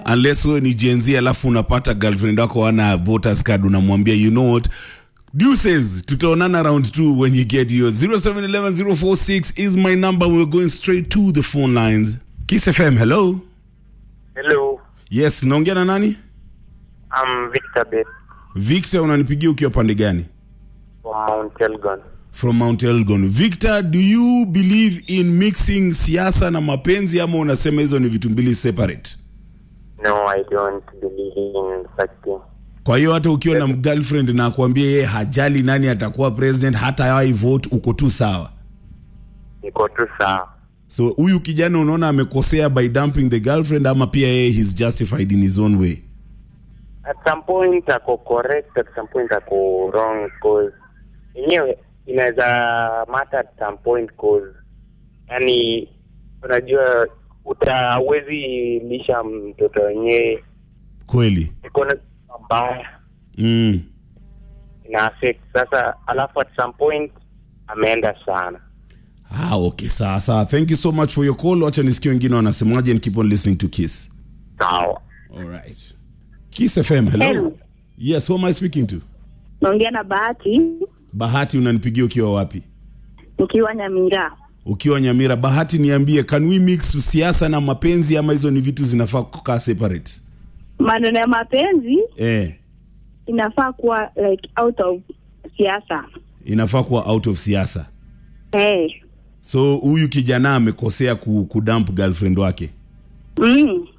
unless wewe ni Gen Z alafu unapata girlfriend wako ana voters card unamwambia you know what Deuces, tutaonana round 2 when you get yours. 0711046 is my number. We're going straight to the phone lines. Kiss FM, hello. Hello, Yes, naongea na nani? I'm Victor Bet Victor, unanipigia ukiwa pande gani? from Mount Elgon. From Mount Elgon. Victor, do you believe in mixing siasa na mapenzi ama unasema hizo ni vitu mbili separate? No, I don't believe in such thing. Kwa hiyo hata ukiwa na girlfriend na akwambia yeye hajali nani atakuwa president, hata yawai vote, uko tu sawa. Niko tu sawa. So huyu kijana unaona amekosea by dumping the girlfriend ama pia yeye he's justified in his own way? At some point ako correct, at some point ako wrong cause yenyewe inaweza matter at some cause cause yani unajua utawezi lisha mtoto wenyewe Kweli. iko na mbaya Mm. ina affect sasa, alafu at some point ameenda sana. Ah, okay, sawa sawa. Thank you so much for your call. Wacha nisikie wengine wanasemaje and keep on listening to Kiss. Sawa. All right. Kiss FM, hello. Hello. Yes, who am I speaking to? naongea na Bahati Bahati unanipigia ukiwa wapi? nikiwa Nyamira. Ukiwa Nyamira. Bahati niambie, can we mix siasa na mapenzi ama hizo ni vitu zinafaa kukaa separate? Maneno ya mapenzi Eh, inafaa kuwa like out of siasa. inafaa kuwa out of siasa. Hey. So huyu kijana amekosea ku, kudump girlfriend wake. Mm.